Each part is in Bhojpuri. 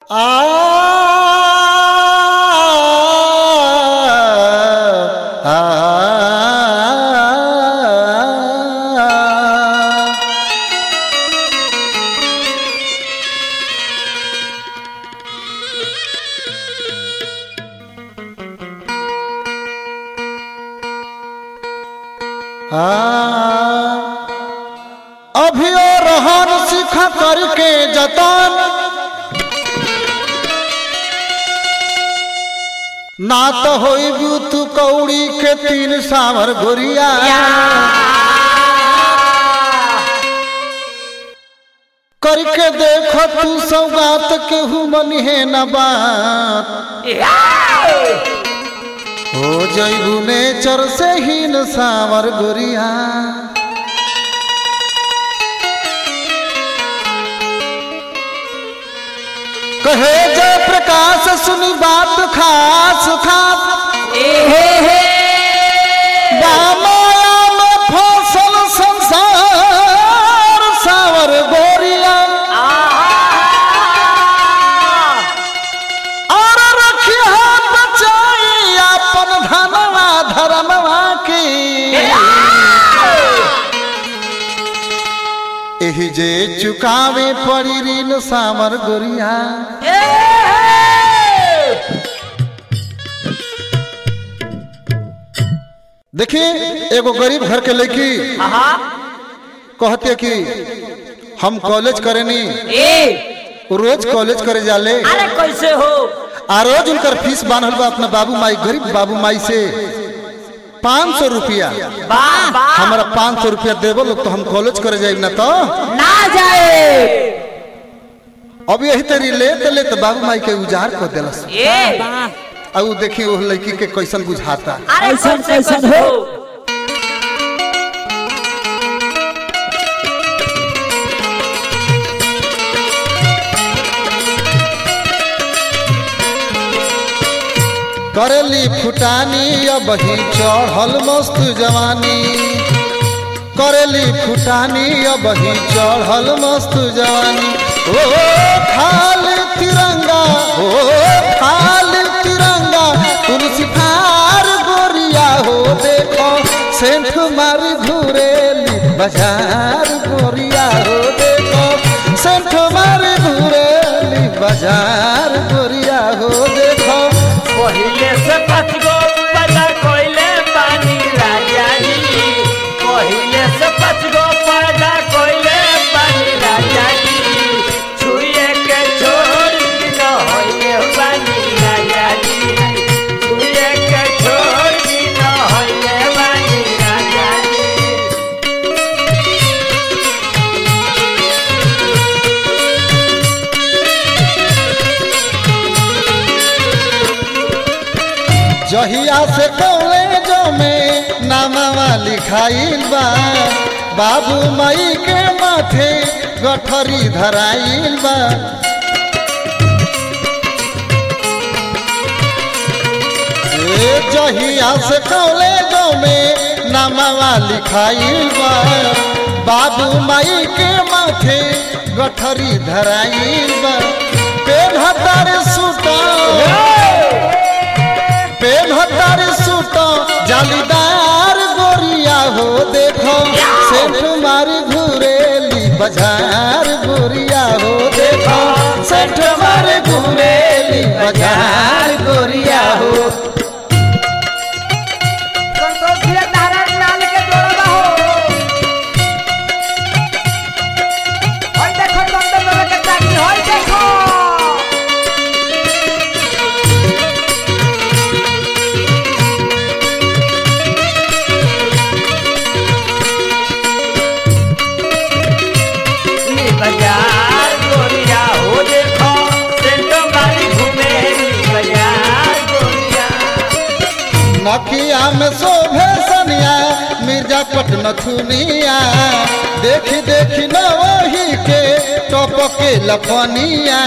अभियो रहन सीख करके जतन ना तो होई तू कौड़ी के तीन सावर गोरिया करके देख तू सौगात केहू मनिहे न बात हो जैबू नेचर से ही न सावर गोरिया कहे जय प्रकाश सुनी बात खास खास बामाया में फसल संसार सावर गोरिया और रखिया बचाई अपन धनवा धर्मवा की एही जे चुकावे पड़ी ऋण सावर गोरिया देखिए एगो गरीब घर के लड़की कहते कि हम कॉलेज करेनी रोज कॉलेज करे जाले अरे कैसे हो आ रोज उनकर फीस बांधल बा अपना बाबू माई गरीब बाबू माई से पाँच सौ रुपया वाह वाह हमारा पाँच सौ रुपया देवो लोग तो हम कॉलेज करे जाए ना तो ना जाए अब यही तरी लेत लेत बाबू माई के उजाड़ कर दिलस ए अब उ देखी वो लड़की के कैसन बुझाता अरे कैसन- कैसे कैसन कैसे हो? हो करेली फुटानी अब ही चढ़ल मस्त जवानी करेली फुटानी अब ही चढ़ल मस्त जवानी ओ खाल तिरंगा ओ खाल तिरंगा तुलसी फार गोरिया हो देखो सेंठ मार घुरेली बाजार गोरिया हो देखो सेंठ मार घुरेली बाजार गोरिया हो देखो पहिले से पाँच गो पैदा कोइले पानी राजा जी पहिले से पाँच गो पैदा कोइले पानी राजा जी छुए के छोड़ दी न होइले पानी राजा जी छुए के छोड़ दी न होइले पानी राजा जी जहिया से कॉलेजों में नामावा लिखाइल बा बाबू माई के माथे गठरी धराइल बा ए जहिया से कॉलेजों में नामावा लिखाइल बा बाबू माई के माथे गठरी धराइल बा पेन्हतर सूटा पेन्हतर सूट जालीदार गोरिया हो देखो सेठ मारी घुरेली बाजार गोरिया हो देखो सेठ मारी घुरेली बाजार गोरिया हो संतोषिया नारायण लाल के जोड़वा हो होय देखो नंदन बाबा के चाकरी होय देखो नी बाजार गोरिया हो देखो सेंटो मारी घूमे नी बाजार गोरिया नकिया में शोभे सनिया मिर्जापट नथुनिया देखी देखी न वही के टपके लपनिया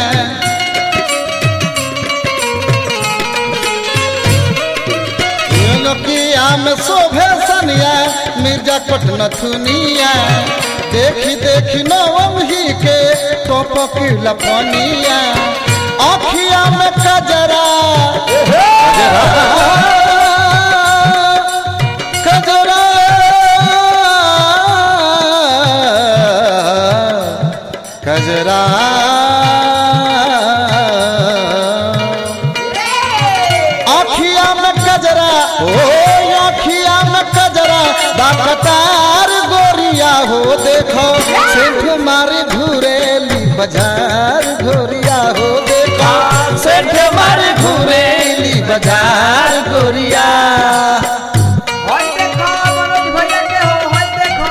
नकिया में शोभे सनिया मिर्जापट नथुनिया देखी देखी न वही के टपके लपनिया कजरा कजरा कजरा कजरा आखिया में कजरा ओ आखिया में कजरा बाकतार गोरिया हो देखो सेठ मारे घुरेली बाजार गोरिया हो देखो सेठ मारे घुरेली बाजार गोरिया होय देखो मनोज भैया के हो होय देखो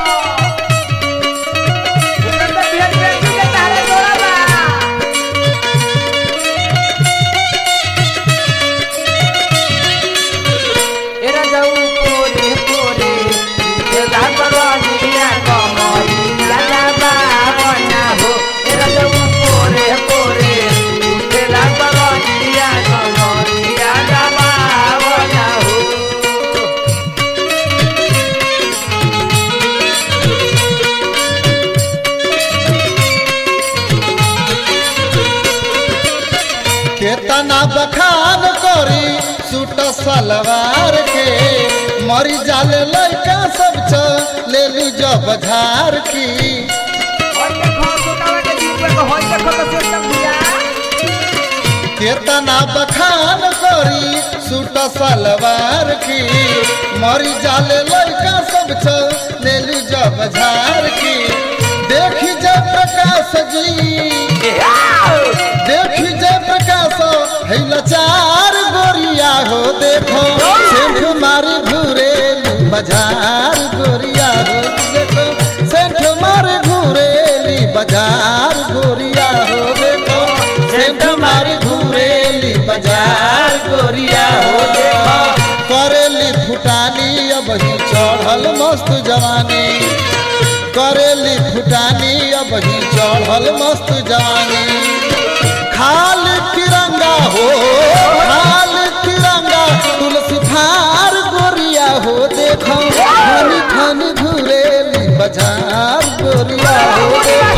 उनका तो बिहार बेटी के तारे जोड़ा बा एरा जाऊ पोरे पोरे तेरा करवानिया कमरिया लाबा बना हो एरा जाऊ पोरे पोरे तेरा करवानिया कमरिया लाबा बना हो केतना बखान करी सूट सलवार के मरी जाले लड़का सब ले ली जब झार की होय देखो सुनावे के जीव को होय देखो तो से समझिया केतना बखान करी सूट सलवार की मरी जाले लड़का सब ले ली जब झार की देखी जय प्रकाश जी देखी जय प्रकाश है लाचार गोरिया हो देखो सेठ मारी घुरेली बाजार गोरिया हो देखो सेठ मारी घुरेली बाजार गोरिया हो देखो सेठ मारी घुरेली बाजार गोरिया हो देखो करेली फुटानी अब ही चढ़ल मस्त जवानी करेली फुटानी अब ही चढ़ल मस्त जवानी खाल तिरंगा हो खाल तिरंगा तुलसी थार गोरिया हो देखो खनी खनी घुरेली बाजार गोरिया हो देखो